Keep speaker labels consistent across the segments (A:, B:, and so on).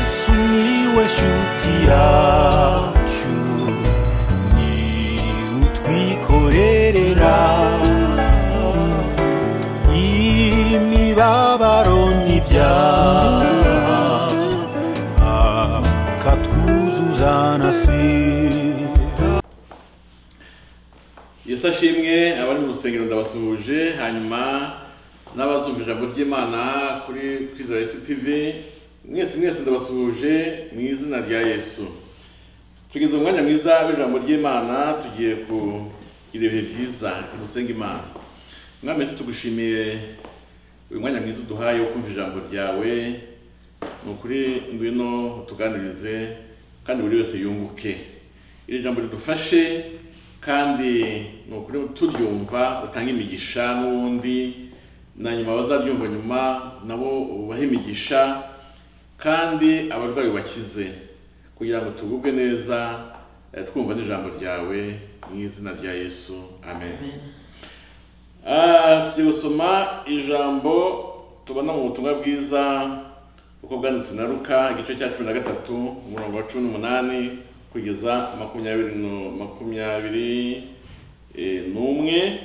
A: Sumiłeś utiaciu Ni utwikorerera Imibabaro n'ibyaha Akatwuzuza na sida
B: yesu ashimwe abari mu rusengero ndabasuhuje hanyuma n'abazumva ijambo ry'imana kuri kwizera yesu tivi mwese mwese ndabasuhuje mu izina rya yesu tugeze mu mwanya mwiza w'ijambo ry'imana tugiye kugira ibihe byiza dusenga imana mwami yesu tugushimiye uyu mwanya mwiza uduhaye wo kumva ijambo ryawe ni ukuri ngwino utuganirize kandi buri wese yunguke iri jambo ridufashe kandi ni ukuri turyumva utange imigisha n'ubundi na nyuma abazaryumva nyuma nabo ubahe imigisha kandi abarwayi bakize kugira ngo tugubwe neza eh, twumva n'ijambo ryawe mu izina rya yesu amen, Ah, tugiye gusoma ijambo tubona mu butumwa bwiza uko bwanditswe na Luka igice cya cumi na gatatu umurongo wa cumi n'umunani kugeza makumyabiri nu- makumyabiri eh, n'umwe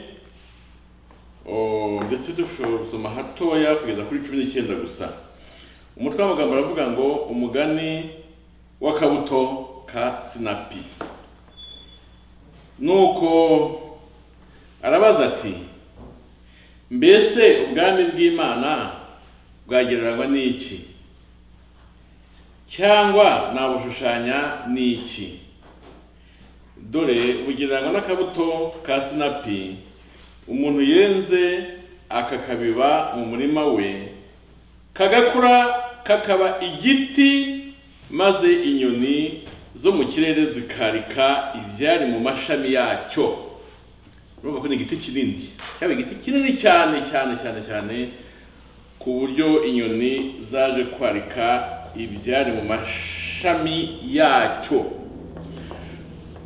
B: Oh, ndetse dushobora gusoma hatoya kugeza kuri cumi n'icyenda gusa umutwe w'amagambo aravuga ngo umugani w'akabuto ka sinapi nuko arabaza ati mbese ubwami bw'imana bwagereranywa n'iki cyangwa nabushushanya n'iki dore bugereranywa n'akabuto ka sinapi umuntu yenze akakabiba mu murima we kagakura kakaba igiti maze inyoni zo mu kirere zikarika ibyari mu mashami yacyo urumva ko ni igiti kinini cyaba igiti kinini cyane cyane cyane cyane ku buryo inyoni zaje kwarika ibyari mu mashami yacyo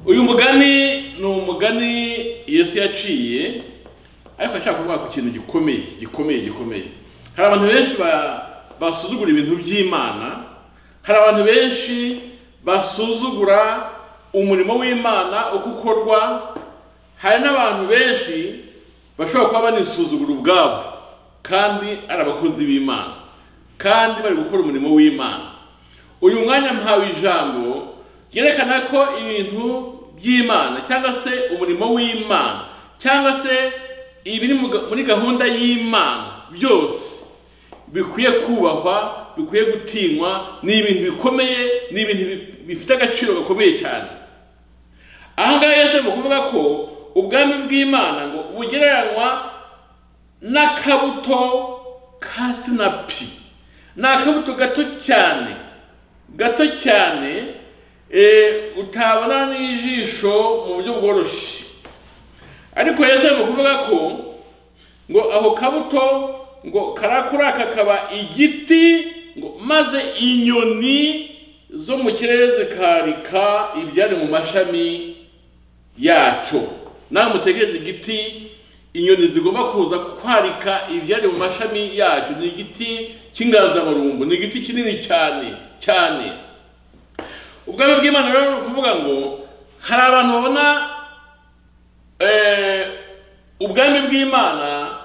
B: uyu mugani ni umugani yesu yaciye ariko ashaka kuvuga ku kintu gikomeye gikomeye gikomeye hari abantu benshi ba- basuzugura ibintu by'imana hari abantu benshi basuzugura umurimo w'imana uko ukorwa hari n'abantu benshi bashobora kuba banisuzugura ubwabo kandi ari abakozi b'imana kandi bari gukora umurimo w'imana uyu mwanya mpawe ijambo ryerekana ko ibintu by'imana cyangwa se umurimo w'imana cyangwa se ibiri mu ga- muri gahunda y'imana byose bikwiye kubahwa bikwiye gutinywa ni ibintu bikomeye ni ibintu bi- bifite agaciro gakomeye cyane aha ngaha yesu ari kuvuga ko ubwami bw'imana ngo bugereranywa n'akabuto ka sinapi ni akabuto gato cyane gato cyane eh, utabona n'ijisho mu buryo bworoshye ariko yesu ari kuvuga ko ngo ako kabuto ngo karakura kakaba igiti ngo maze inyoni zo mu kirere zikarika ibyari mu mashami yacyo nawe mutegereze igiti inyoni zigomba kuza kwarika ibyari mu mashami yacyo ni igiti cy'inganzamarumbu ni igiti kinini cyane cyane ubwami bw'imana rero ni ukuvuga ngo hari abantu babona eh, ubwami bw'imana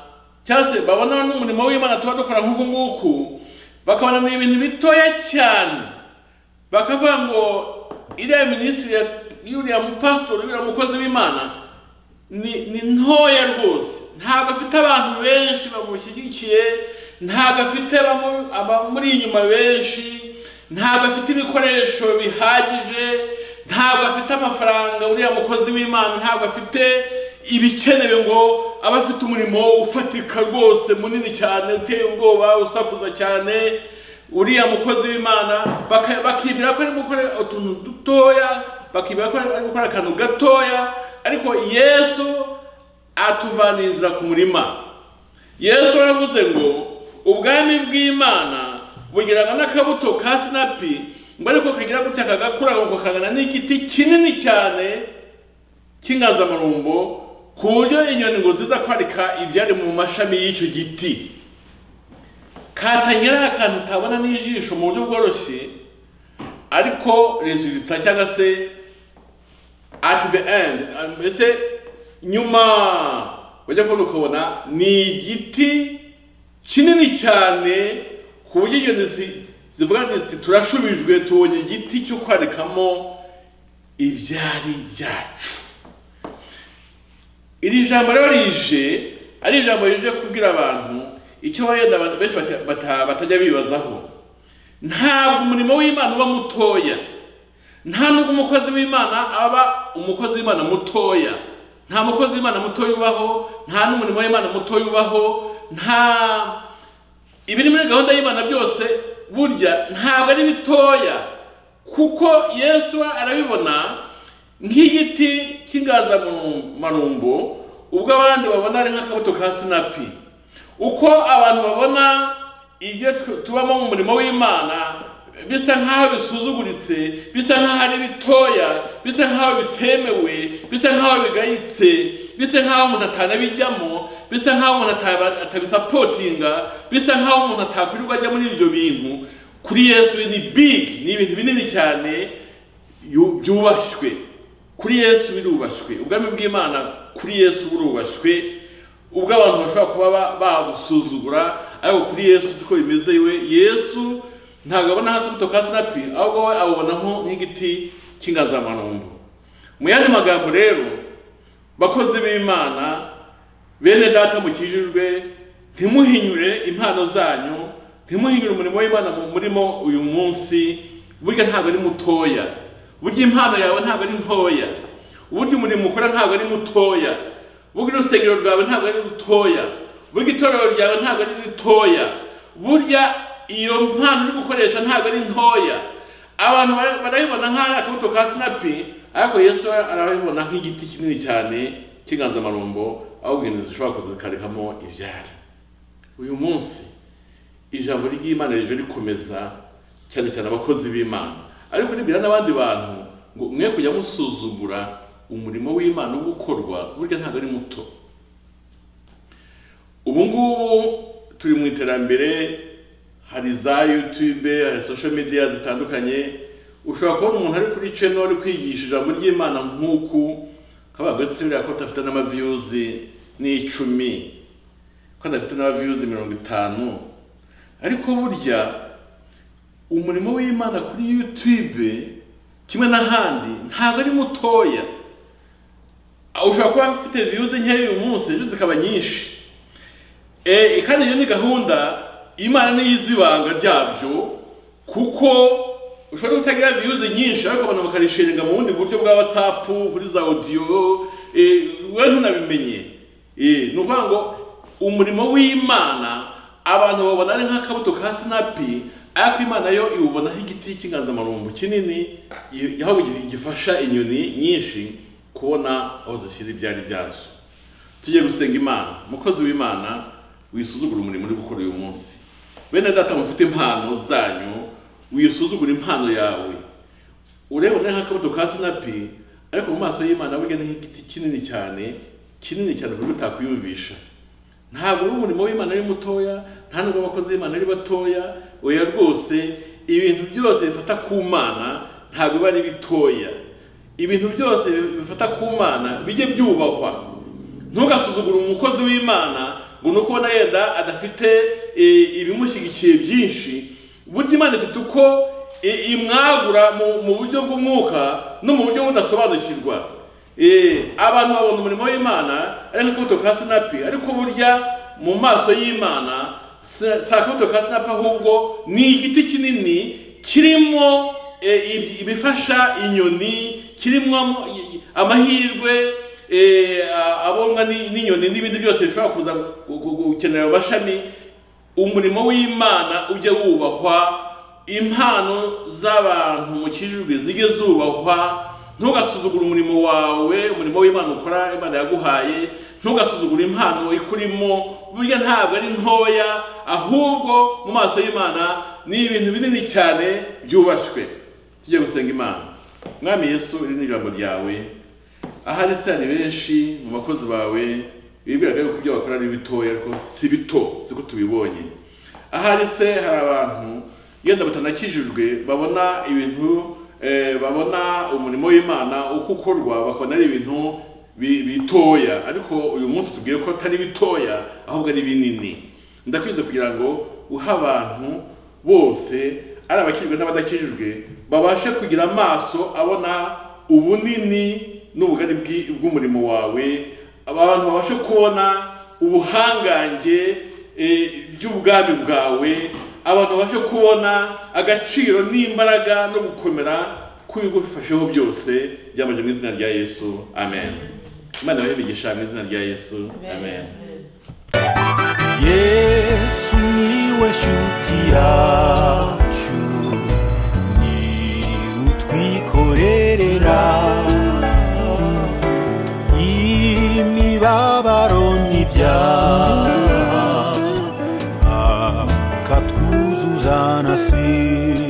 B: cyangwa se babona n'umurimo w'imana tuba dukora nk'uku nguku bakabona ni ibintu bitoya cyane bakavuga ngo iriya minisitiri ya- y'uriya mupasitori y'uriya mukozi w'imana ni ni ntoya rwose ntabwo afite abantu benshi bamushyigikiye ntabwo afite bamu- abamuri inyuma benshi ntabwo afite ibikoresho bihagije ntabwo afite amafaranga uriya mukozi w'imana ntabwo afite ibikenewe ngo abe afite umurimo ufatika rwose munini cyane uteye ubwoba usakuza cyane uriya mukozi w'imana baka- bakibwira ko ari gukora utuntu dutoya bakibwira ko ari gukora akantu gatoya ariko yesu atuvaniriza ku murima yesu yaravuze ngo ubwami bw'imana bugereranywa n'akabuto ka sinapi ngo ariko kagira gutya kagakura ngo kakangana n'igiti kinini cyane cy'inganzamarumbo ku buryo inyoni ngo ziza kwarika ibyari mu mashami y'icyo giti katangira akantu utabona n'ijisho mu buryo bworoshye ariko resulita cyangwa se at the end mbese nyuma bajya kubona ukabona ni igiti kinini cyane ku buryo iyo zi- zivuga ziti turashubijwe tubonye igiti cyo kwarikamo ibyari byacu iri jambo rero rije ari ijambo rije kubwira abantu icyo wenda abantu benshi bata- bata- batajya bibazaho ntabwo umurimo w'imana uba mutoya nta nubwo umukozi w'imana aba umukozi w'imana mutoya nta mukozi w'imana mutoya ubaho nta n'umurimo w'imana mutoya ubaho nta ibiri muri gahunda y'imana byose burya ntabwo ari bitoya kuko yesu arabibona nk'igiti cy'inganzamarumbo ubwo abandi babona ari nk'akabuto ka sinapi uko abantu babona ibyo tu- tubamo mu murimo w'imana bisa nk'aho bisuzuguritse bisa nk'aho ari bitoya bisa nk'aho bitemewe bisa nk'aho bigayitse bisa nk'aho umuntu atanabijyamo bisa nk'aho umuntu ataba- atabisapotinga bisa nk'aho umuntu atakwirirwa ajya muri ibyo bintu kuri yesu ni big ni ibintu binini cyane yu- byubashywe kuri yesu birubashywe ubwami bw'imana kuri yesu burubashywe ubwo abantu bashobora kuba ba- babusuzugura ariko kuri yesu siko bimeze we yesu ntabwo abona nk'akabuto ka sinapi ahubwo we abubona nko- nk'igiti cy'inganzamarumbo mu yandi magambo rero bakozi b'imana bene data mukijijwe ntimuhinyure impano zanyu ntimuhinyure umurimo w'imana mu murimo uyu munsi burya ntabwo ari mutoya burya impano yawe ntabwo ari ntoya burya umurimo ukora ntabwo ari mutoya burya urusengero rwawe ntabwo ari rutoya burya itorero ryawe ntabwo ari ritoya burya iyo mpano uri gukoresha ntabwo ari ntoya abantu bara- barabibona nk'ari akabuto ka sinapi ariko yesu arabibona nk'igiti kinini cyane cy'inganzamarumbo aho ubwenge zishobora kuzikarikamo ibyari uyu munsi ijambo ry'imana rije rikomeza cyane cyane abakozi b'imana ariko ribwira n'abandi bantu ngo mwe kujya musuzugura umurimo w'imana wo gukorwa burya ntabwo ari muto ubu ngubu turi mu iterambere hari za yutube hari social media zitandukanye ushobora kubona umuntu ari kuri channel ari kwigisha ijambo ry'imana nk'uku kabaga se uriya ko adafite n'amaviews n'icumi ko adafite n'amaviews mirongo itanu ariko burya umurimo w'imana kuri yutube kimwe n'ahandi ntabwo ari mutoya ushobora kuba ufite views nkeya uyu munsi ejo zikaba nyinshi Eh, kandi iyo ni gahunda imana niyo izi ibanga ryabyo kuko ushobora kutagira viyuzi nyinshi ariko abantu bakarishinga mu bundi buryo bwa watsapu kuri za odiyo we ntunabimenye Eh, ni ukuvuga ngo umurimo w'imana abantu babona ari nk'akabuto ka sinapi ariko imana yo iwubonaho igiti cy'inganzamarumbu kinini gi- aho gi- gifasha inyoni nyinshi kubona aho zishyira ibyari byazo tujye gusenga imana umukozi w'imana wisuzugura umurimo uri gukora uyu munsi bene data mufite impano zanyu wisuzugura impano yawe ureba nawe nk'akabuto ka sinapi ariko mu maso y'imana burya ni nk'igiti kinini cyane kinini cyane ku buryo utakuyumvisha ntabwo uri umurimo w'imana ari mutoya nta nubwo abakozi b'imana ari batoya oya rwose ibintu byose bifata ku mana ntabwo biba ari bitoya ibintu byose bifata ku mana bijye byubahwa ntugasuzugure umukozi w'imana ngo ni uko ubona yenda adafite eh, ibimushyigikiye byinshi burya imana ifite uko eh, imwagura mu- mu buryo bw'umwuka no mu buryo budasobanukirwa Eh, abantu babona umurimo w'imana ari nk'akabuto ka sinapi ariko burya mu maso y'imana si si akabuto ka sinapi ahubwo ni igiti kinini kirimo eh, ibi- ibifasha inyoni kirimo am- i- amahirwe eh, a- abonwa ni- n'inyoni n'ibindi byose bishobora kuza gu- gu- gu- gukenera ayo mashami umurimo w'imana ujya wubahwa impano z'abantu mukijijwe zijye zubahwa ntugasuzugure umurimo wawe umurimo w'imana ukora imana yaguhaye ntugasuzugure impano ikurimo burya ntabwo ari ntoya ahubwo mu maso y'imana ni ibintu binini cyane byubashywe tujye gusenga imana mwami yesu iri ni ijambo ryawe ahari se hari benshi mu bakozi bawe bibwiraga yuko ibyo bakora ari bitoya ariko si bito siko tubibonye ahari se hari abantu yenda batanakijijwe babona ibintu eh, babona umurimo w'imana uko ukorwa bakabona ari ibintu bi- bitoya ariko uyu munsi tubwiye ko atari bitoya ahubwo ari binini ndakwiza kugira ngo uhe abantu bose ari abakijijwe n'abadakijijwe babashe kugira amaso abona ubunini n'ubugari bw'i- bw'umurimo wawe abantu babashe kubona ubuhangange eh, by'ubwami bwawe abantu babashe kubona agaciro n'imbaraga no gukomera kw'ibigo bifasheho byose byambaje mu izina rya yesu amen imana babibigisha mu izina rya yesu amen
A: yesu niwe shuti yacu ni utwikorerera imibabaro n'ibyaha akatwuzuza na si